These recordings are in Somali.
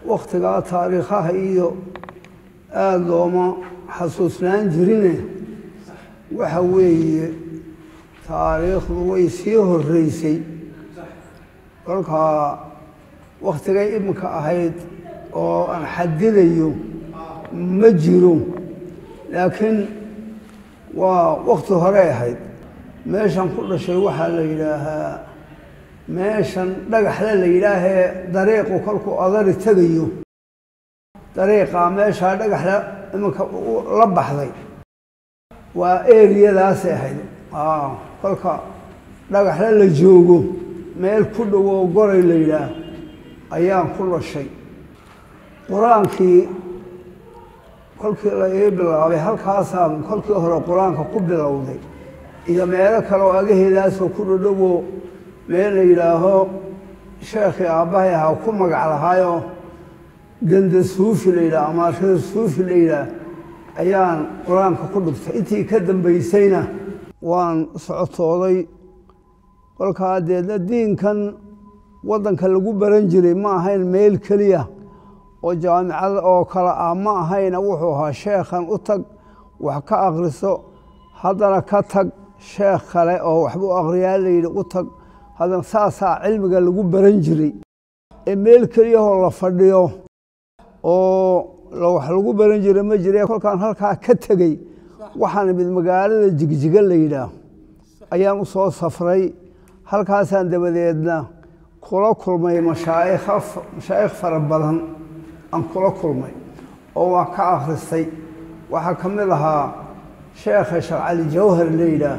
wakhtigaa taariikhaha iyo aada looma xasuusnaan jirine waxa weeye taariikhdu way sii horeysay kolkaa wakhtigay iminka ahayd oo aan xadidayo ma jiro laakiin waa wakhti horey ahayd meeshan ku dhashay waxaa la yidhaahaa meeshan dhagaxle la yidhaahee dariiqu kolkuu adari tegayo dariiqaa meeshaa dhagaxle iminka la baxday waa eriyadaasay ahayd kolka dhagaxle la joogo meel ku dhow oo goray la yidhaah ayaan ku dhashay qur-aankii kolkii la ii bilaabay halkaasaan kolkii hore qur-aanka ku bilowday iyo meelo kale oo agaheedaasoo ku dhodhowo meel la yidhaaho sheekhii aabbahay ahaa ku magac lahaayoo ganda suufi la yidhaah ama reer suufi la yidhaah ayaan qur-aanka ku dhigtay intii ka dambaysayna waan socotooday kolkaa deedna diinkan waddanka lagu baran jiray ma ahayn meel keliya oo jaamicada oo kale ah ma ahayna wuxuu ahaa sheekhan u tag wax ka akhriso haddana ka tag sheekh kale oo waxbuu akhriyaa layidhi u tag haddana saasaa cilmiga lagu baran jiray ee meel keliyahoo la fadhiyo oo wax lagu baran jiray ma jire kolkaan halkaa ka tegey waxaan imid magaalada jigjiga la yidhaah ayaan u soo safray halkaasaan dabadeedna kula kulmay mashaayikha mashaayikh fara badan aan kula kulmay oo waan ka akhristay waxaa ka mid ahaa sheekha sheekh cali jawhar la yidhaah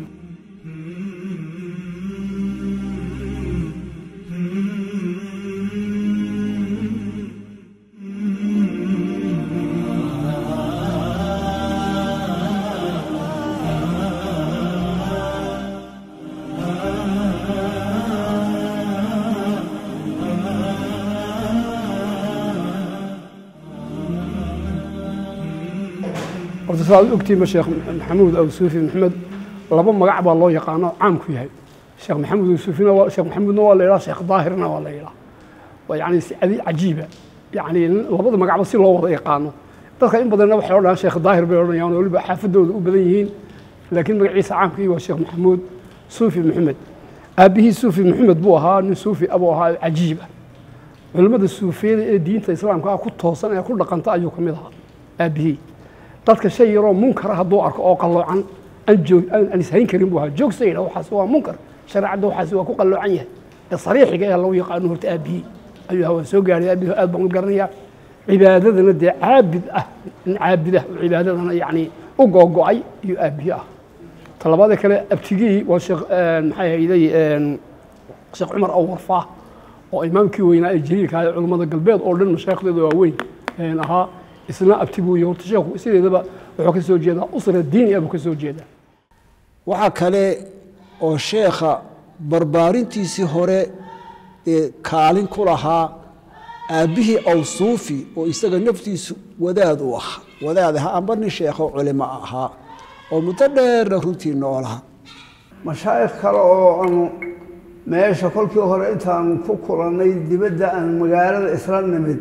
horta saad ogtiinba sheekh maxamuud aw suufi maxamed laba magac baa loo yaqaano caam ku yahay sheekh maxamuud aw suufina waa sheekh maxamuudna waa la yidhaha sheekh daahirna waa la yidhaha waa yacni si adi cajiiba yacni labada magacba si loo wada yaqaano dadka in badanna waxay odhanayaan sheekh daahir bay odhanayaan oo weliba xaafadooda u badan yihiin laakiin magaciisa caamkii waa sheekh maxamuud suufi maxamed aabbihii suufi maxamed buu ahaa nin suufi abuu ahaa oo cajiib ah culimmada suufiyada ee diinta islaamka ah ku toosan ee ku dhaqanta ayuu ka mid ahaa aabbihii dadka shay yaroo munkara hadduu arko oo qalloocan aan joog aan ishayn karin buu ahaa joogsayda waxaas waa munkar shareecadda waxaas waa ku qalloocan yahay ee sariixiga ee lagu yaqaano horta aabbihii ayuu ahaa waan soo gaaray aabbihii aad baan u garanayaa cibaadadana dee caabid ah nin caabid ah oo cibaadadana yacni u googo'ay iyo aabbihii ah talabaada kale abtigii waa sheekh maxay hayday sheekh cumar awarfaa oo imaamkii weynaa ee jaliilka ah ee culummada galbeed oo dhan mashaayikhdooda waaweyn ahaa isna abtigu iyo horta sheekhu sideedaba wuxuu ka soo jeedaa usra diini ah buu ka soo jeedaa waxaa kale oo sheekha barbaarintiisii hore ee kaalin ku lahaa aabbihii awsuufi oo isaga naftiisu wadaad u ahaa wadaad ahaa amba nin sheekho culimo ahaa oo muddo dheerna runtii noolaha mashaayikh kale oo aanu meesha kolkii hore intaanu ku kulannay dibadda aan magaalada isla nimid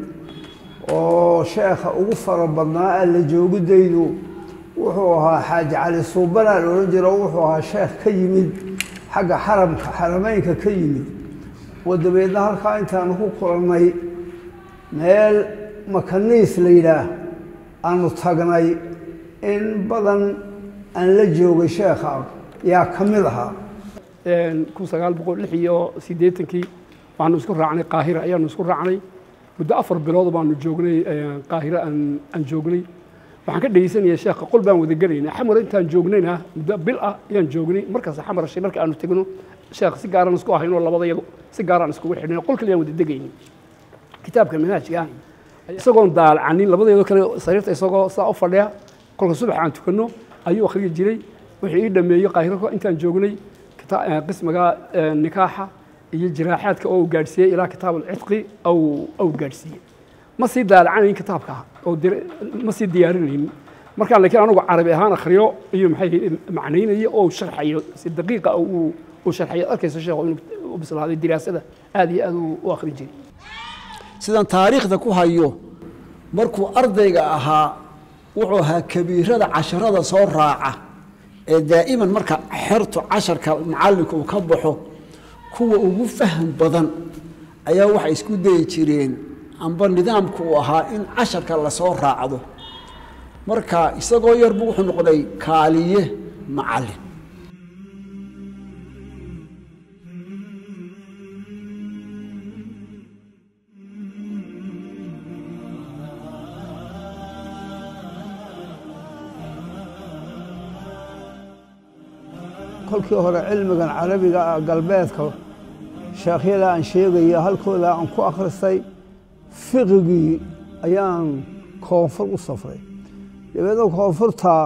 oo sheekha ugu fara badnaa alla joogidaydu wuxuu ahaa xaaji cali suubanaa la odhan jiro wuxuu ahaa sheekh ka yimid xagga xaramka xarameynka ka yimid oo dabeedna halkaa intaanu ku kulannay meel makaniis la yidhaah aanu tagnay in badan aan la joogay sheekha yaa ka mid ahaa kun sagaal boqol lix iyo siddeetankii waxaanu isku raacnay qaahira ayaanu isku raacnay muddo afar bilood baanu joognay qaahiro aan aan joognay waxaan ka dhegeysanaya sheekha qol baan wada gelaynay xamar intaan joognayna muddo bil ah ayaan joognay markaas xamar shay marka aanu tegno sheekh si gaaraan isku ahaynoo labadayadu si gaaraan iskugu xidhnay qol kale aan wada degaynay kitaabka manhaajka ah isagoon daalacanin labadeedo kale sariirta isagoo saa u fadhiya kolka subax aan tukanno ayuu akhriyi jiray wixii ii dhameeyey qaahiro intaan joognay qismiga nikaaxa iyo jiraaxaadka oo uu gaadhsiiyey ilaa kitaab alcidqi au gaadhsiiyey ma sii daalacanayn kitaabka oo ma sii diyaarinaynin markaan laakiin anugu carabi ahaan akhriyo iyo maxay macnaynayo oo sharxayo si daqiiqa uu sharxayo arkayso sheekhu inuu u bislaaday diraasada aad iyo aad u akhrin jiray sidan taariikhda ku hayo markuu ardayga ahaa wuxuu ahaa kabiirada casharada soo raaca ee daa'iman marka xertu casharka macallinka uu ka baxo kuwa ugu faham badan ayaa waxay isku dayi jireen amba nidaamku uu ahaa in casharka lasoo raacdo marka isagoo yarbu wuxuu noqday kaaliye macallin kolkii hore cilmigan carabiga ah galbeedka sheekhyada aan sheegaya halkooda aan ku akhristay fiqigii ayaan koonfur u safray dabeedna koonfurta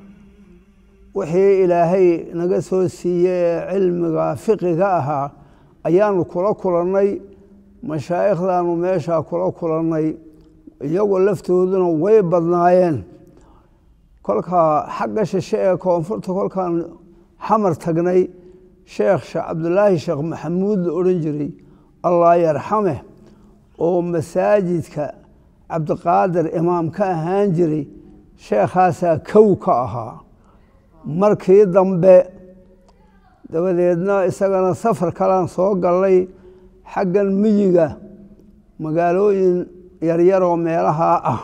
wixii ilaahay naga soo siiyey ee cilmiga fiqiga ahaa ayaanu kula kulannay mashaa'ikhdaanu meeshaa kula kulannay iyagoo laftooduna way badnaayeen kolkaa xagga shishe ee koonfurta kolkaan xamar tagnay sheekh sheekh cabdulaahi sheekh maxamuud la odhan jiray allah yarxame oo masaajidka cabdiqaadir imaam ka ahaan jiray sheekhaasaa kow ka ahaa markii dambe dabadeedna isagana safar kalaan soo gallay xaggan miyiga magaalooyin yaryaroo meelahaa ah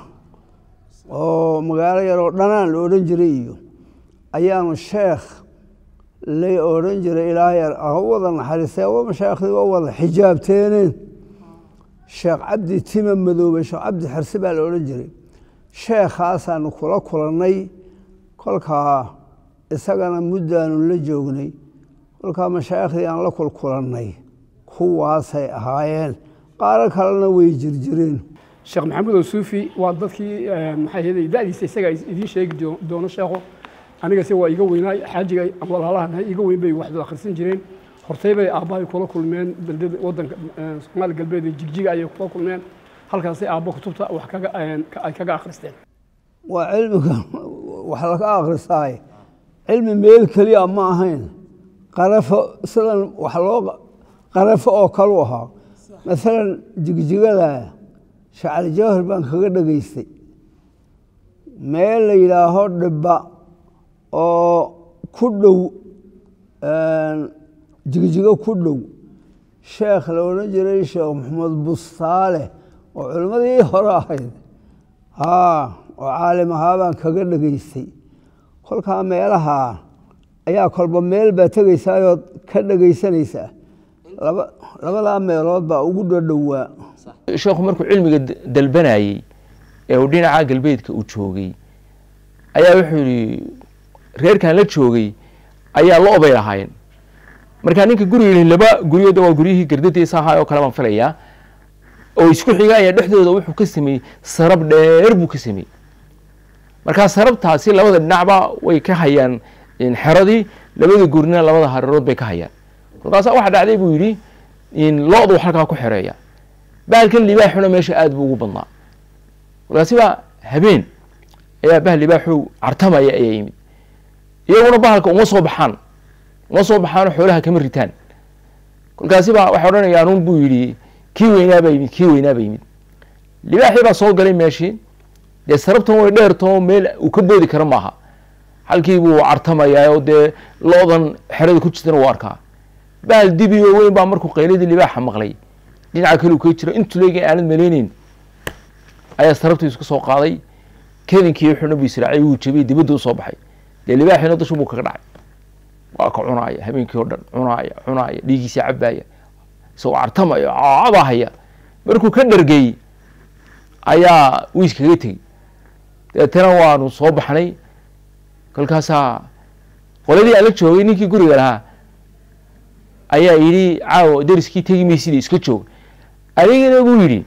oo magaalo yaroo dhanaan la odhan jiray iyo ayaanu sheekh lay odhan jiray ilaahay wada naxariistee wa mashaayikhdii waa wada xijaabteeneen sheekh cabdi tima madoobe sheekh cabdi xirsi baa la odhan jiray sheekhaasaanu kula kulannay kolkaa isagana muddaanu la joognay kolkaa mashaayikhdii aan la kulkulannay kuwaasay ahaayeen qaaro kalena way jirjireen sheekh maxamuud osuufi waa dadkii maxay ahayd da'diisa isaga idiin sheegi doono sheekho anigase waa iga weynaay xaajiga walaalahan iga weyn bay waxdu akhrisan jireen hortay bay aabbahay kula kulmeen beldada waddanka soomaali galbeed ee jigjiga ayay kula kulmeen halkaasay aabba kutubta wax kaga ay kaga akhristeen waa cilmiga wax laga akhristaay cilmi meel keliya ma ahayn qarafo sidan wax loo qarafo oo kalu ahaa maalan jigjigada shacali jawhar baan kaga dhegaystay meel la yidhaaho dhibba oo ku dhow jigjigo ku dhow sheekh la odhan jiray sheekh maxamed bustaale oo culimmadii hore ahayd haa oo caalim ahaa baan kaga dhegaystay kolkaa meelaha ayaa kolba meel baa tegaysaayoo ka dhegaysanaysaa laba labadaa meelood baa ugu dhadhowaa sheekhu markuu cilmiga dalbanayey ee uu dhinaca galbeedka uu joogay ayaa wuxuu yihi reerkan la joogay ayaa lo obay lahaayeen markaa ninka guriga laba guryooda waa guryihii gardadiisa ahaa oo kale baan filayaa oo isku xiga ayaa dhexdooda wuxuu ka sameeyey sarab dheer buu ka sameeyey markaa sarabtaasi labada dhinacba way ka hayaan xeradii labada gurina labada hareerood bay ka hayaan kolkaasa waxa dhacday buu yidhi lo-du halkaa ku xereeya bahalkan libaaxuna meesha aada buu ugu badnaa kolkaasi baa habeen ayaa bahal libaaxu cartamaya ayaa yimid iyaguna bahalka uma soo baxaan uma soo baxaano xoolaha kama ritaan kolkaasi baa waxay odhanayaanuun buu yidhi kii weynaabaa yimid kii weynaaba yimid libaaxii baa soo galay meeshii dee sarabtan way dheertoo meel uu ka boodi karo maaha halkii buu cartamayaa oo dee lo-dan xerada ku jirtana uu arkaa bahal dibiyo weyn baa markuu qayladii libaaxa maqlay dhinaca kale uu ka jiro intuu leegi aanad malayneyn ayaa sarabtii isku soo qaaday kedinkii wuxuuna bu israacay wuu jabiyey dibadda u soo baxay dee libaaxiina dushu buu kaga dhacay waa ka cunaaya habeenkii oo dhan cunaaya cunaaya dhiigiisii cabaaya isagoo cartamaya caabahaya markuu ka dhargey ayaa wuu iskaga tegey deetana waanu soo baxnay kolkaasaa qoladii aan la joogay ninkii guriga lahaa ayaa yidhi caawo deriskii tegi maysida iska joog anigana buu yidhi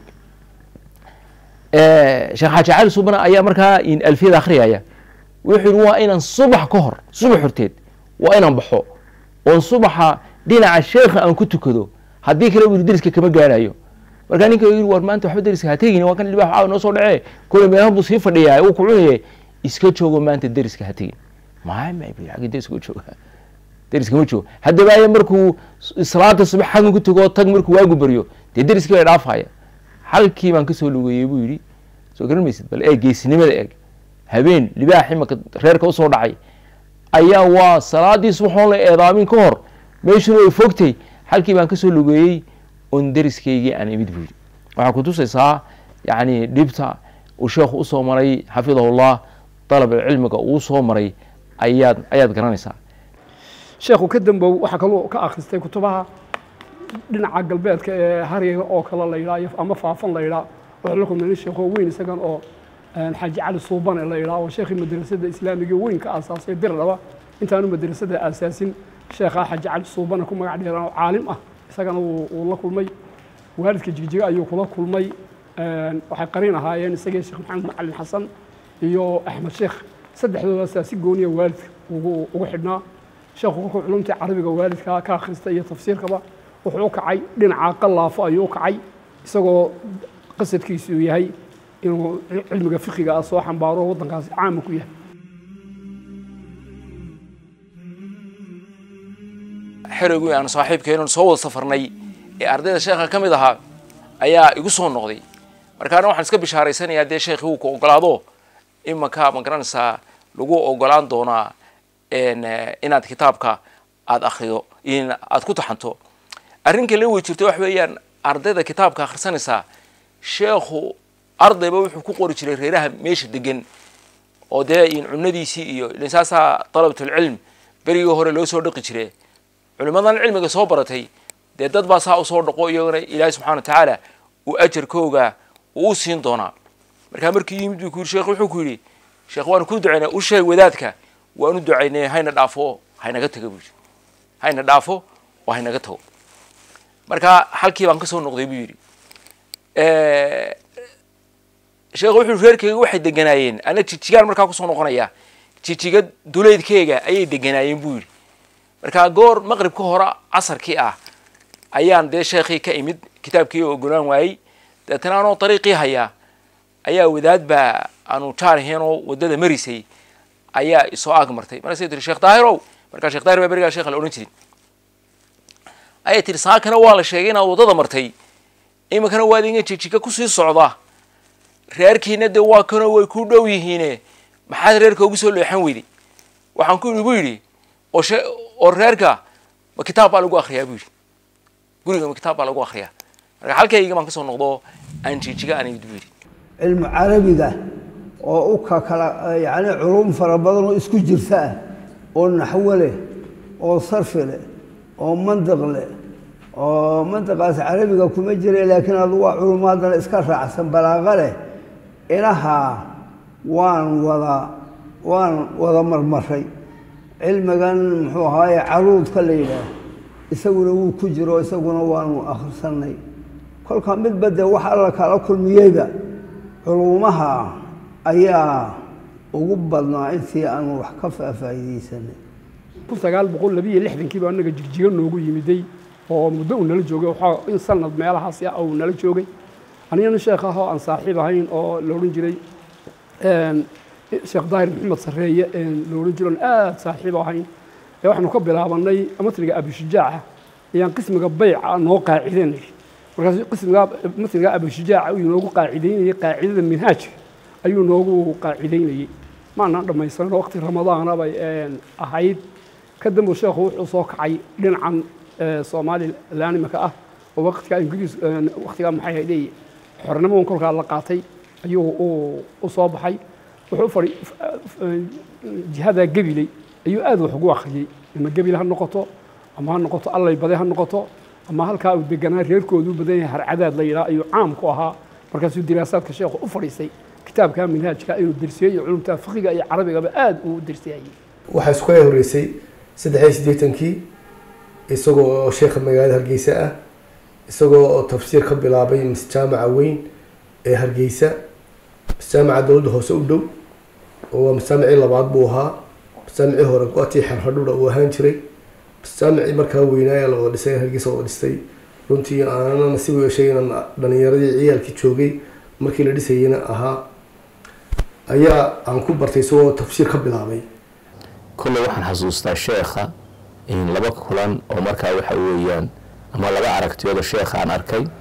sheekh xaaji cali subana ayaa markaa alfiyada akhriyaya wuxuu yihi waa inaan subax ka hor subax horteed waa inaan baxo oon subaxa dhinaca sheekha aan ku tukado haddii kale buu yidhi deriska kama gaarayo markaa ninka yidhi war maanta waxba deriska ha tegin waa kan libaax caawa noo soo dhacee kule meelahan buu sii fadhiyaa uu ku cunaye iska joogo maanta deriska ha tegin maay maay bu agii deriska u jooga deriska ma joogo haddaba aya markuu salaada subax xaggan ku tago tag markuu waagu baryo dee deriskii bay dhaafaya halkii baan kasoo lugeeyey buu yidhi soo garan maysid bal eeg geesinimada eeg habeen libaax imaka reerka usoo dhacay ayaa waa salaadii subaxoon la eedaamin ka hor meeshuna ay fogtay halkii baan kasoo lugeeyey oon deriskaygii aan imid buu yidhi waxaa kutusaysaa yacni dhibta uu sheekhu usoo maray xafidahullah dalab cilmiga uu soo maray ayaad ayaad garanaysaa sheekhu ka dambow waxaa kaloo ka akhristay kutubaha dhinaca galbeedka ee haryaga oo kale la yidhaa ama faafan la yidhaa wuxuu la kulmay nin sheekho weyn isagan oo xaaji cali suubane la yidhaa oo sheekhii madrasada islaamiga weyn ka aasaasay dirdhaba intaanu madrasada aasaasin sheekhaa xaaji cali suubane ku magac dheeraan oo caalim ah isagana wuu la kulmay waalidka jigjiga ayuu kula kulmay waxay qariin ahaayeen isagii sheekh maxamed macalin xasan iyo axmed sheekh saddexdoodaasaa si gooniya waalidka ugu ugu xidhnaa sheekhu kolkuu culumtii carabiga waalidka ka akhristay iyo tafsiirkaba wuxuu u kacay dhinaca qallaafo ayuu u kacay isagoo qasadkiisu uu yahay inuu cilmiga fiqiga ah soo xambaaro waddankaasi caama ku yahay xerigii aan saaxiibkeenun soo wada safarnay ee ardayda sheekha ka mid ahaa ayaa igu soo noqday markaana waxaan iska bishaaraysanayaa dee sheekhii uu ku ogolaado imanka ma garanaysaa lagu ogolaan doonaa inaad kitaabka aada akrido aada ku taxanto arrin kale way jirto wax weeyaan ardayda kitaabka akhrisanaysaa sheekhu ardayba wuxuu ku qori jiray reeraha meesha degan oo dee in cunadiisii iyo ilan saasaa dalabatulcilm berigii hore loo soo dhaqi jire culimmadan cilmiga soo baratay dee dad baa saa usoo dhaqo iyagana ilaahay subxana wa tacaala uu ajarkooga uu u siin doonaa markaa markii yimid buu ku yidhi sheekh wuxuu ku yidhi sheekh waanu ku ducaynay u sheeg wadaadka waanu ducaynay hayna dhaafo haynaga tago buu yidhi hayna dhaafo oo haynaga tago marka halkii baan kasoo noqday buu yidhi sheekh wuxuu reerkeyga waxay deganaayeen ana jijigaan markaa kusoo noqonaya jijiga duleydkeyga ayay deganaayeen buu yidhi markaa goor maqribka hore casarkii ah ayaan dee sheekhii ka imid kitaabkii ogolaan waayey deetana anoo dariiqii hayaa ayaa wadaad baa aanu jaarheen oo waddada marisay ayaa isoo aag martay markaasay tiri sheekh daahirow markaa sheekh daahir baa berigaa sheekha la odhan jirin ayay tiri saakana waa la sheegay inaad waddada martay iminkana waad inga jijiga kusii socda reerkiina dee waa kanoo way ku dhow yihiine maxaad reerka ugu soo leexan weyday waxaan ku igu yidhi oo she oo reerka ma kitaab baa lagu akriyaa buu yidhi guriga ma kitaab baa lagu akriyaa marka halkayga baan kasoo noqdo aan jijiga aan imid buu yidhi cilmu carabiga oo u ka kala yacni culum fara badan oo isku jirta ah oo naxwo leh oo sarfi leh oo mandiq leh oo mandiqaas carabiga kuma jira laakiin adu waa culummo haddana iska raacsan balaaqa leh inahaa waan wada waan wada marmaray cilmigan muxuu ahaaye caruudka la yidhaah isaguna wuu ku jiro isaguna waanu akhrisanay kolka midba dee wax alla kala kulmiyeyba culuumaha ayaa ugu badnaa intii aanu wax ka faafaa'iideysanay kun sagaal boqol labiyo lixdankii baa anaga jigjiga noogu yimiday oo muddo uu nala joogay waxaa in sanad meelahaas ah uu nala joogay anigana sheekh ah oo aan saaxiib ahayn oo la odhan jiray sheekh daahir maxamed sarreeye la odhan jiro on aada saaxiib ahayn ee waxaanu ka bilaabanay matniga abishujaaca ayaan qismiga bayca noo qaacidanay markaas qismiga matniga abishujaaca ayuu noogu qaacidaynayay qaacidada minhaajka ayuu noogu qaacidaynayey maanaan dhammaysan waqti ramadaana bay ahayd ka dambu sheekhu wuxuu soo kacay dhinacan somalilan imika ah oo waqtigaa ingiriis waqtigaa maxay haydey xornimadan kolkaa la qaatay ayuu u soo baxay wuxuu fadhi jihadaa gebiley ayuu aad wax ugu akhriyey ama gebil ha noqoto ama ha noqoto allay bade ha noqoto ama halkaa uu deganaa reerkoodu badan yahay harcadaad la yidhaha ayuu caam ku ahaa markaasuu diraasaadka sheekhu u fadhiisay kitaabka minhaajka inuu dersiyo iyo culumta fiqiga iyo carabigaba aad uu dersiyayay waxaa isku ay horreysay saddex iyo siddeetankii isagoo oo sheekha magaalada hargeysa ah isagoo oo tafsiir ka bilaabay masjaamaca weyn ee hargeysa masjaamaca dowladda hoose u dhow oo waa masaamicii labaad buu ahaa masaamicii hore go-atii xerhadhuda uu ahaan jiray masaamicii markaa weynaaya la wada dhisay hargeysa wada dhistay runtii aanana nasiib u yeeshay inaan dhalinyaradii ciyaalkii joogay markii la dhisayeyna ahaa ayaa aan ku bartay isagoo tafsiir ka bilaabay kolley waxaan xasuustaa sheekha in laba kulan oo markaa waxa weeyaan ama laba aragtiyooda sheekha aan arkay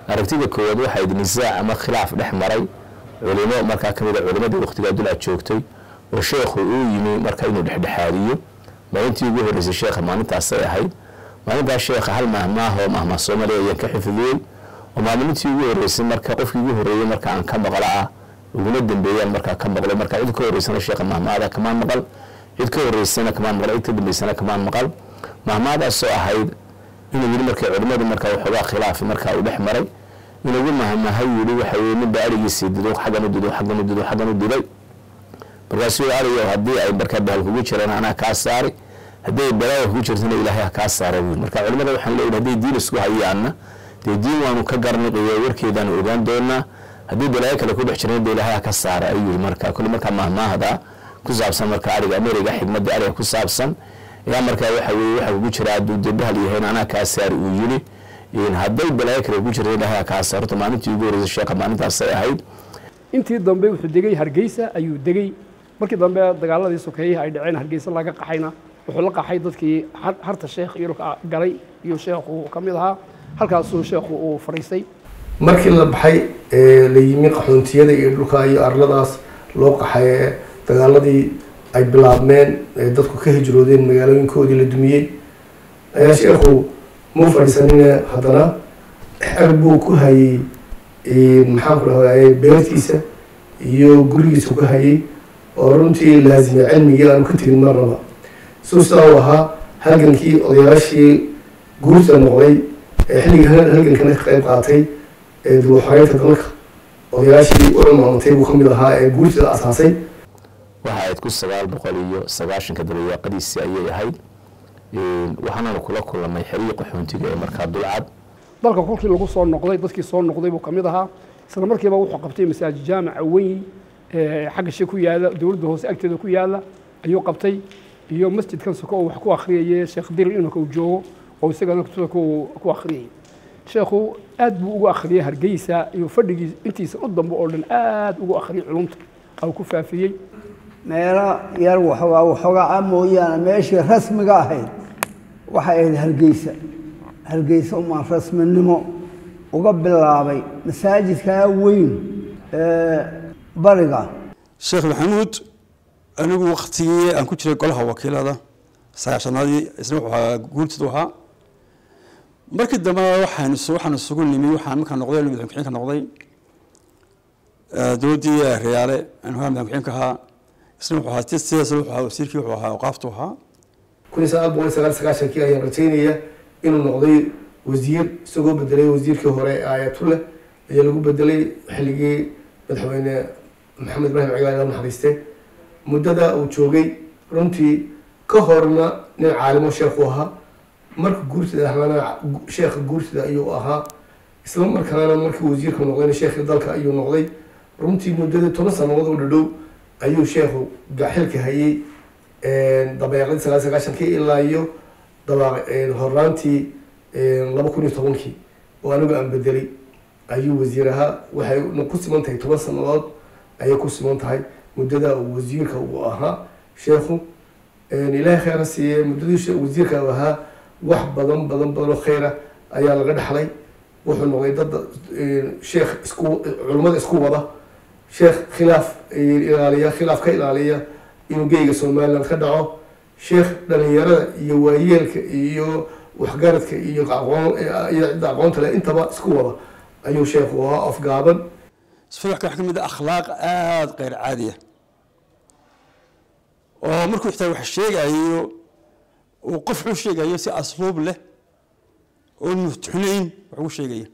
aragtida koowaad waxaa idi nisaac ama khilaaf dhex maray culimo markaa kamid a culimadii waqtigaa dulcad joogtay oo sheekhu uu yimi marka inuu dhexdhexaadiyo maalintii ugu horreysay sheekha maalintaasay ahayd maalintaas sheekha hal mahmaah oo mahmaah soomaaliya ayaan ka xifdiyey oo maalintii ugu horreysay marka qofkii ugu horreeyey marka aan ka maqlo ah uguna dambeeyaan markaa ka maqlo marka cid ka horreysana sheekha mahmaada kamaan maqal cid ka horreysana kamaan maqal cid ka dambeysana kamaan maqal mahmaadaasoo ahayd inuu yidhi markay culimmadu marka waxoogaa khilaafi markaa uu dhex maray inugu mahmahay yidhi waxa weye ninba arigiisii dido xaggan u dido xaggan u dido xaggan u diday markaasuu yidhi arigo haddii ay markaa bahal kugu jiraan anaa kaa saari haddii ay balaaga kugu jirtana ilaahay ha kaa saara wiil marka culimmada waxaan leeyahay hadday diin isku hayaanna dee diin waanu ka garniqiyo warkeedaanu ogaan doonaa haddii balaayo kale ku dhex jirana dee ilaahay ha ka saara ayuu yidhi marka kulli markaa mahmaahda ku saabsan marka ariga ameriga xigmadda ariga ku saabsan ayaa markaa waxa weye waxa kugu jira hadduu dee bahal yahayna anaa kaa saari uu yidhi hadday balaayo kale ku jirta ilaahay ha kaa saarto maalintii ugu horreysay sheekha maalintaasay ahayd intii dambe wuxuu degay hargeysa ayuu degay markii dambe dagaaladii sokeeyaha ay dhaceen hargeysa laga qaxayna wuxuu la qaxay dadkii harta sheekh iyo dhulka galay iyo sheekhu ka mid ahaa halkaasuu sheekhu uu fadhiistay markii la baxay ee la yimi qaxoontiyada iyo dhulka iyo arladaas loo qaxay ee dagaaladii ay bilaabmeen ee dadku ka hijroodeen magaalooyinkoodii la dumiyey ayaa sheekhu muu fadhiisanine haddana xer buu ku hayey maxaan ku dhahday beertiisa iyo gurigiisu ku hayay oo runtii laazimay cilmigii aanu ka tegin marnaba suu sidaa uu ahaa halgankii odayaashii guurta noqday ee xilligii halgankana ka qayb qaatay ee duuxoreynta dalka odayaashii u cumaamatay buu ka mid ahaa ee guurtada asaasay waxa ayd ku sagaal boqol iyo sagaashanka dabayaaqadiisii ayay ahayd waxaananu kula kulanay xerihii qaxoontiga ee markaa dulcad dalka kolkii lagu soo noqday dadkii soo noqday buu ka mid ahaa isla markiiba wuxuu qabtay masaajid jaamaca weyn ee xagga shi ku yaala dowladda hoose agteeda ku yaala ayuu qabtay iyo masjidkan soko oo wax ku akhriyayay sheekh dir inanka uu joogo oo isagana soko uu ku akhriyay sheekhu aad buu ugu akhriyay hargeysa iyo fadhigii intiisa u dambe oo dhan aad ugu akhriyay culumta oo ku faafiyey meelo yar waxoogaa waxoogaa mooyaane meeshii rasmiga ahayd waxay ahayd hargeysa hargeysa umaan rasminimo uga bilaabay masaajidkaa weyn ee bariga sheekh maxamuud anigu waktigii aan ku jiray golaha wakiilada sagaashanaadii isna wuxuu ahaa guurtidu ahaa markii dambena waxaan waxaan isugu nimi waxaan markaa noqday madaxweyne ku-xigeenka noqday dowladdii reyaale aan hogaa madaxweyne ku-xigeenka ahaa isna wuxuu ahaa sidaas wuxuu ahaa wasiirkii wuxuu ahaa awqaaftu ahaa kun iyo sagaal boqol iyo sagaal sagaashankii ayaan rajaynaya inuu noqday wasiir isagoo bedelay wasiirkii hore ee aayatuleh ayaa lagu bedelay xilligii madaxweyne maxamed ibrahim cigaal la naxariiste muddada uu joogay runtii ka horna nin caalimo sheekhu ahaa marka guurtida ahaana sheekha guurtida ayuu ahaa isla markaana markii wasiirka noqdayna sheekhii dalka ayuu noqday runtii muddadii toban sanadood oo dhadhow ayuu sheekhu xilka hayay dabeeqadii sagaal sagaashankii ilaa iyo horaantii laba kun iyo tobankii oo anigu aan bedelay ayuu wasiir ahaa waxay ku siman tahay toban sanadood ayay ku siman tahay muddada uu wasiirka uu ahaa sheekhu ilaahay khayr ha siiye muddadii wasiirka uu ahaa wax badan badan badan oo khayra ayaa laga dhaxlay wuxuu noqday dad sheekh isku culimmada isku wada sheekh khilaaf ilaaliya khilaaf ka ilaaliya inuu geyga somaliland ka dhaco sheekh dhalinyarada iyo waayeelka iyo waxgaradka iyo aqoon iyo cidda aqoonta leh intaba isku wada ayuu sheekhu ahaa afgaaban isfadaxka waxaa ka mid ah akhlaaq aada keyr caadiya oo markuu xitaa wax sheegayo uu qof u sheegayo si asluub leh oo mutxunayn wax ugu sheegaya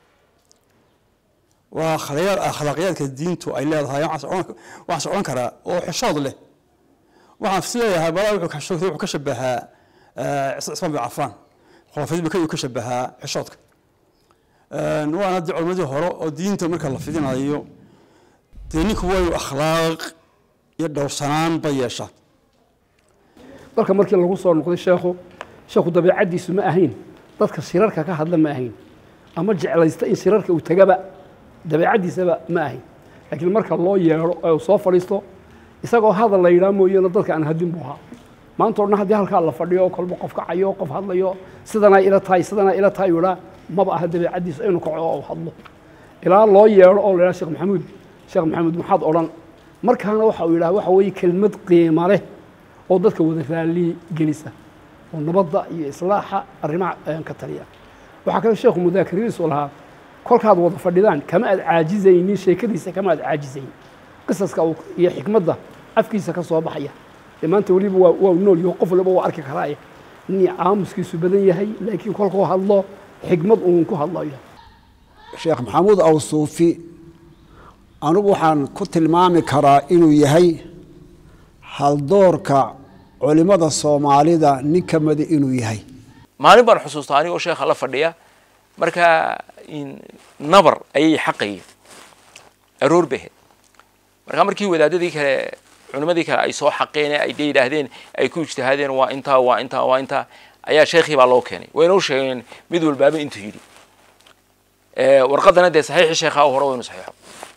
waa akhlaaqyaad akhlaaqyaadka diintu ay leedahay waxaas odhan karaa oo xishood leh waxaan is leeyahay balaa wuxuu ka shabahaa cismaan bin cafaan khulafadii baka ka shabahaa xishoodka waana dee culimadii hore oo diinta marka la fidinayo dee ninku waa inuu akhlaaq iyo dhowrsanaan ba yeeshaa dalka markii lagu soo noqday sheekhu sheekhu dabeecaddiisu ma ahayn dadka shirarka ka hadla ma ahayn ama jeclaysta in shirarka uu tagaba dabeecaddiisaba ma ahayn laakiin marka loo yeedho ee uu soo fadhiisto isagoo hadal la yidhaha mooyeene dadka aan hadin buu ahaa maanta o dhan haddii halkaa la fadhiyo kolba qof kacayo qof hadlayo sidanaa ila tahay sidanaa ila tahay yidhaa maba aha dabeecaddiisa inuu kaco oo hadlo ilaa loo yeedho oo la yidhaha sheekh maxamuud sheekh maxamuud maxaad odhan markaana waxa uu yidhaha waxa weeye kelmad qiimo leh oo dadka wada raali gelisa oo nabadda iyo islaaxa arrimaha ka taliya waxaa kale sheekhu mudaakiridiisu lahaa kolkaad wada fadhidaan kama aad caajizaynin sheekadiisa kama aad caajizayn qisaska iyo xikmadda afkiisa ka soo baxaya dee maanta weliba waa waa nool yaho qof waliba waa arki karaaye nin aamuskiisu badan yahay laakiin kolkuu hadlo xikmad uun ku hadlayo sheekh maxamuud awsuufi anigu waxaan ku tilmaami karaa inuu yahay haldoorka culimmada soomaalida nin ka mida inuu yahay maalin baan xusuustaa anigoo sheekha la fadhiya markaa nabar ayay xaqayeen aroor bay ahayd markaa markii wadaadadii kale culimadii kale ay soo xaqeen ay de yidhaahdeen ay ku ijtihaadeen waa intaa waa intaa waa intaa ayaa sheekhii baa loo keenay wayna u sheegeen mid walbaaba intuu yidhi warqadana dee saxiixii sheekhaa hore waynu saxiixo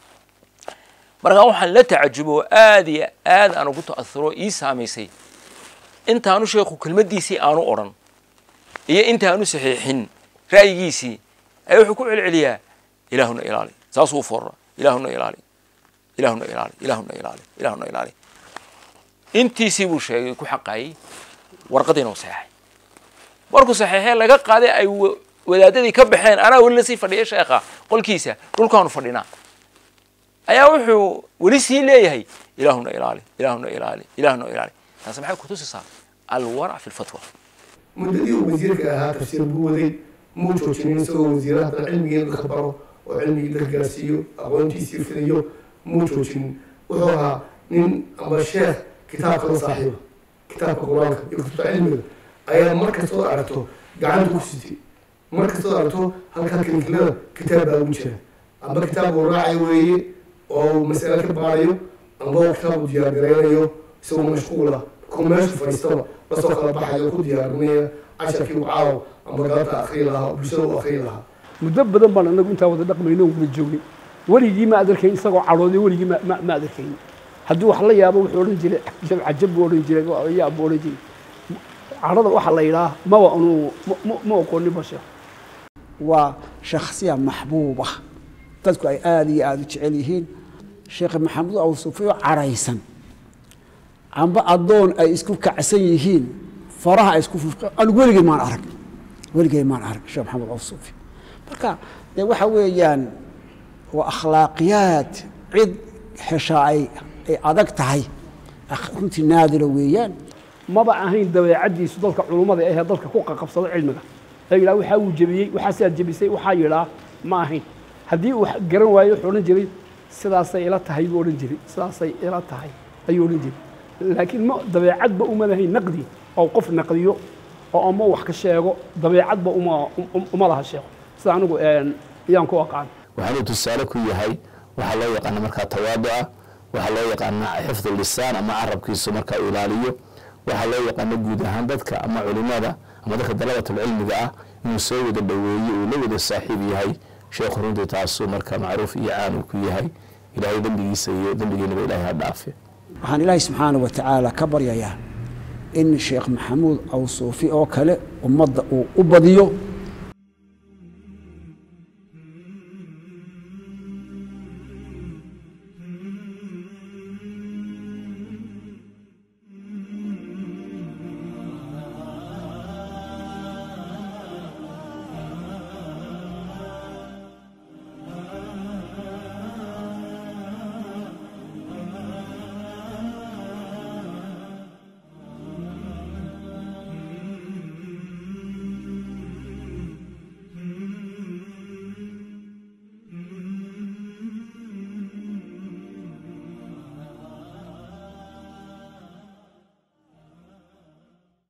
markaa waxaan la tacajubo aad iyo aad aan ugu ta'asuro ii saamaysay intaanu sheekhu kelmaddiisii aanu odhan iyo intaanu saxiixin ra'yigiisii ayaa wuxuu ku celceliyaa ilaahuna ilaali saasuu u foorra ilaahuna ilaali ilaahuna ilaali ilaahuna ilaali ilaahuna ilaali intiisii buu sheegay ku xaqaayey warqadiina u saxeexay markuu saxeexee laga qaaday ay wadaadadii ka baxeen anaa weli lasii fadhiya sheekha qolkiisa dhulkaanu fadhinaa ayaa wuxuu weli sii leeyahay ilaahuna ilaali ilaahuna ilaali ilaahuna ilaali taasi maxay kutusisaa alwarac fi lfatwa muddadii uu wasiirka ahaa tafsiir buu waday muu joojinin isagoo wasiiraha haddana cilmigii dadka baro oo cilmigii dadka gaarsiiyo aqoontiisii fidiyo muu joojinin wuxuu ahaa nin ama sheekh kitaabka la saaxiiba kitaabka qur-aanka iyo kutubta cilmiga ayaa mar kastoo aragto gacanta ku sitay mar kastoo aragto halkaa kilinkilada kitaab baa ugu jira amba kitaab uu raacay weeye oo mas'ale ka baarayo amba kitaab uu diyaargaraynayo isagoo mashquula ku meeshu fadhiistaba lasoo kala baxayo ku diyaarinaya casharkii uu caawo amba galabta akriyi lahaa oo bulshada u akriyi lahaa muddo badan baan anagu intaa wada dhaqmayno wada joognay weligii ma adarkayn isagoo cadhooday weligii ma ma ma adarkayn haddii wax la yaabo wuxuu odhan jiray cajab cajab buu odhan jiray yaab buu odhan jiray cadhada waxa la yidhaah maba anu ma ma aqoonin ba sheekh waa shakhsiya maxbuuba dadku ay aada iyo aada u jecel yihiin sheekh maxamuud awsuufiyo cadhaysan amba addoon ay isku kacsan yihiin faraha ay isku anigu weligey maan arag weligey maan arag sheekh maxamuud awsuufi marka dee waxa weeyaan waa akhlaaqiyaad cid heshaa ay ay adag tahay runtii naadira weeyaan maba ahayn dabeecaddiisu dadka culummada ahee dadka ku qaqabsado cilmiga ee yidhaha waxaa uu jebiyey waxaasaad jebisay waxaa yidhaa ma ahayn haddii uu garan waayo wuxuu odhan jiray sidaasay ila tahay buu odhan jiray sidaasay ila tahay ayuu odhan jiray laakiin ma dabeecadba uma lahayn naqdi oo qof naqdiyo oo ama wax ka sheego dabeecadba uma uma laha sheeko sida anigu ayaan ku aqaan waxaanuu tusaale ku yahay waxaa loo yaqaana markaa tawaaduca waxaa loo yaqaana xifdu lisaan ama carabkiisu markaa uu ilaaliyo waxaa loo yaqaana guud ahaan dadka ama culimada ama dadka dalabatulcilmiga ah inuu soo wada dhoweeye uu la wada saaxiib yahay sheekhu runtii taasuu marka macruuf iyo caan uu ku yahay ilaahay dembigiisa iyo dembigeennaba ilaahay ha dhaafe waxaan ilaahay subxaana wa tacaala ka baryayaa in sheekh maxamuud awsuufi oo kale ummadda uu u badiyo